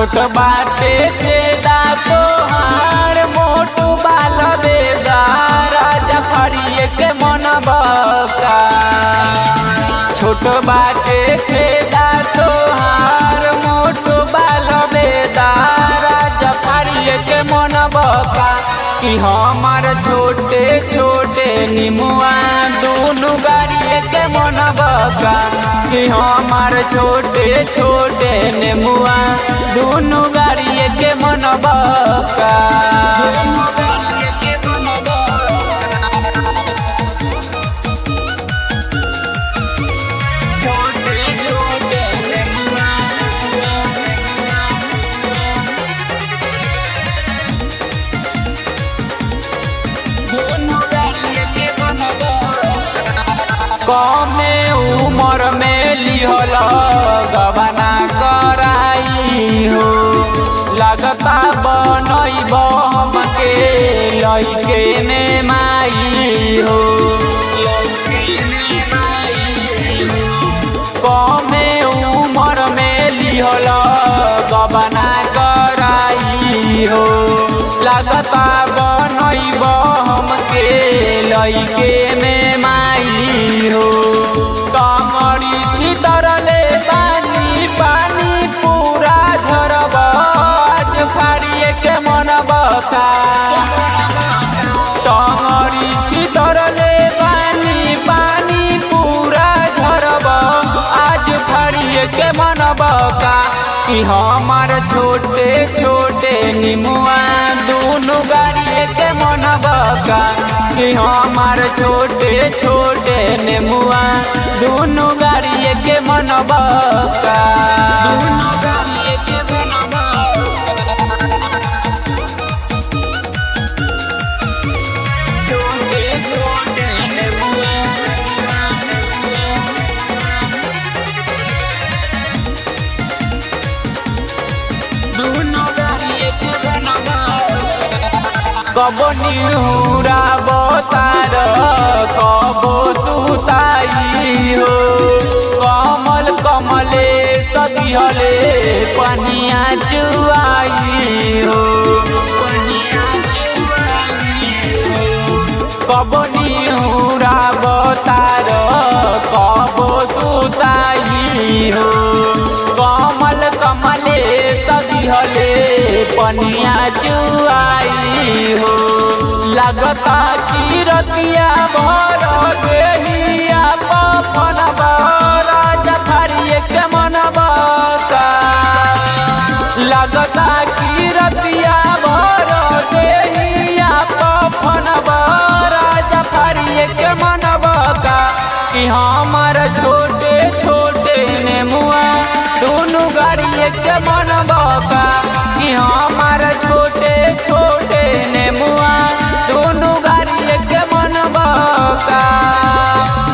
छोट बाटे छेदा तोहार मोटू बाल बेदा राजा फड़िए के मन बका छोट बाटे छेदा तोहार मोटू बाल बेदा राजा फड़िए के मन बका कि हमार छोटे छोटे निमुआ दोनों गाड़िए के मन बका कि हमार छोटे छोटे नेमुआ दोनों गाड़िए के मन बका छोटे छोटे नेमुआ कमे उमर में लिहल गबना कराई हो लगता बनैब हमके लैके में माई हो कमे उमर में लिहल गबना कराई हो लगता बनैब हमके लैके में माई हो कमरी छितरले पानी पानी पूरा झरब आज फाड़िए के मन बता कमरी छितरले पानी पानी पूरा झरब आज फाड़िए के मन बका कि हमार छोटे छोटे निमुआ दोनों गाड़िए के मन बका कि हमार छोटे छोटे नेमुआ दोनों गाड़िए के मन बका दोनों गाड़िए के मन छोटे छोटे नेमुआ कबो निहुरा बतार कबो सुताई हो कमल कमले सदिहले पनिया चुआई हो कबो निहुरा बतार कबो सुताई हो कमल कमले सदिहले पनिया चुआई हो लगता कि रतिया भर देहिया पवन राजा थारिए के मन बका लगता कि रतिया भर देहिया पवन राजा थारिए के मन बका कि हमार छोटे छोटे नेमुआ दोनों गाड़िए के मन बका कि हमार छोटे छोटे नेमुआ दोनों गाड़िए के मन बका